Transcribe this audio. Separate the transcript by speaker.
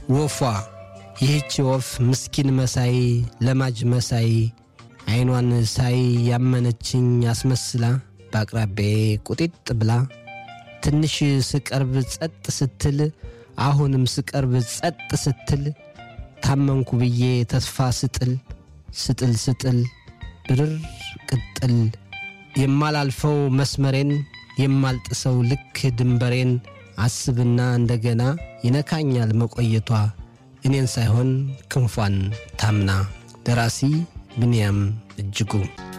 Speaker 1: ወፏ ይህች ወፍ ምስኪን መሳይ ለማጅ መሳይ ዐይኗን ሳይ ያመነችኝ አስመስላ በአቅራቢያዬ ቁጢጥ ብላ ትንሽ ስቀርብ ጸጥ ስትል አሁንም ስቀርብ ጸጥ ስትል ታመንኩ ብዬ ተስፋ ስጥል ስጥል ስጥል ብርር ቅጥል የማላልፈው መስመሬን የማልጥሰው ልክ ድንበሬን አስብና እንደገና ይነካኛል መቆየቷ እኔን ሳይሆን ክንፏን ታምና። ደራሲ ብንያም እጅጉ